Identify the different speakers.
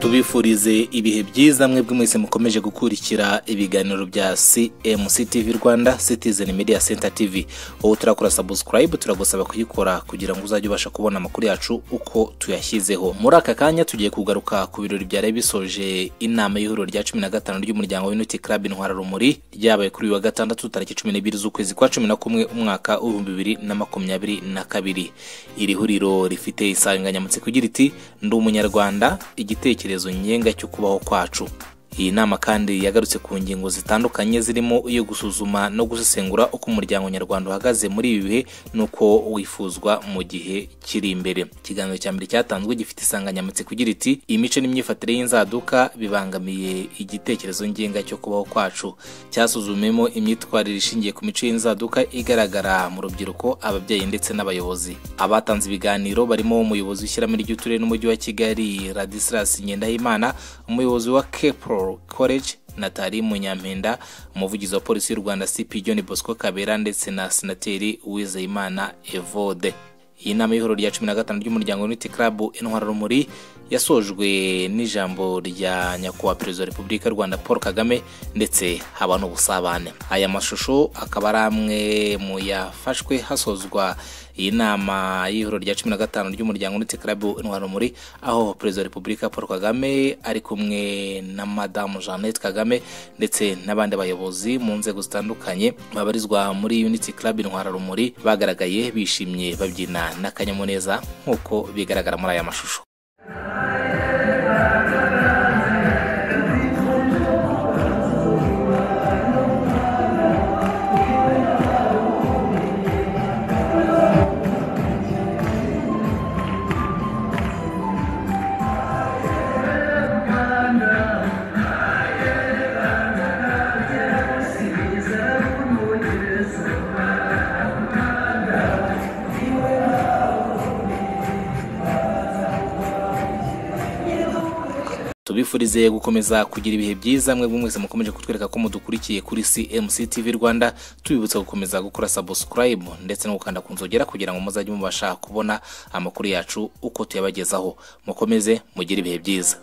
Speaker 1: tubifurize ibihe byiza mwebwe mwese mukomeje gukurikira ibiganiro bya cmc tv rwanda citizen media center tv wowe turakora subscribe turagusaba kuyikora kugira ngo uzajye ubasha kubona amakuru yacu uko tuyashyizeho muri aka kanya tugiye kugaruka ku birori byari bisoje inama y'ihuriro rya cumi na gatanu ry'umuryango w'inoti club intwararumuri ryabaye kuri uyu wa gatandatu tariki cumi n'ebyiri z'ukwezi kwa cumi na kumwe umwaka w'ibihumbi bibiri na makumyabiri na kabiri iri huriro rifite insanganyamatsiko igira iti ndi umunyarwanda igitekerezo ngenga cyo kubaho kwacu iyi nama kandi yagarutse ku ngingo zitandukanye zirimo iyo gusuzuma no gusesengura uko umuryango nyarwanda uhagaze muri ibi bihe n'uko wifuzwa mu gihe kiri imbere ikiganiro cya mbere cyatanzwe gifite insanganyamatsiko igira iti imico n'imyifatire y'inzaduka bibangamiye igitekerezo ngenga cyo kubaho kwacu cyasuzumemo imyitwarire ishingiye ku mico y'inzaduka igaragara mu rubyiruko ababyeyi ndetse n'abayobozi abatanze ibiganiro barimo umuyobozi w'ishyirahamwe ry'uturere n'umujyi wa kigali radisilas ngendahimana umuyobozi wa kepro college natali munyampinda umuvugizi wa polisi y'u rwanda cp john bosco kabera ndetse na senateri uwizeyimana evode iyi nama y'ihuriro rya cumi na gatanu ry'umuryango unity club intwararumuri yasojwe n'ijambo rya nyakubahwa perezida wa repubulika y'u rwanda paul kagame ndetse haba n'ubusabane aya mashusho akaba ari amwe mu yafashwe hasozwa iyi nama y'ihuriro rya cumi na gatanu ry'umuryango unite club intwararumuri aho perezida wa repubulika paul kagame ari kumwe na madamu jeannette kagame ndetse n'abandi bayobozi mu nzego zitandukanye babarizwa muri unity club intwararumuri bagaragaye bishimye babyina n'akanyamuneza nk'uko bigaragara muri aya mashusho tubifurize gukomeza kugira ibihe byiza mwebwe mwese mukomeje kutwereka ko mudukurikiye kuri cmc tv rwanda tubibutsa gukomeza gukora subscribe ndetse no gukanda ku nzogera kugira ngo muzajye mubasha kubona amakuru yacu uko tuyabagezaho mukomeze mugire ibihe byiza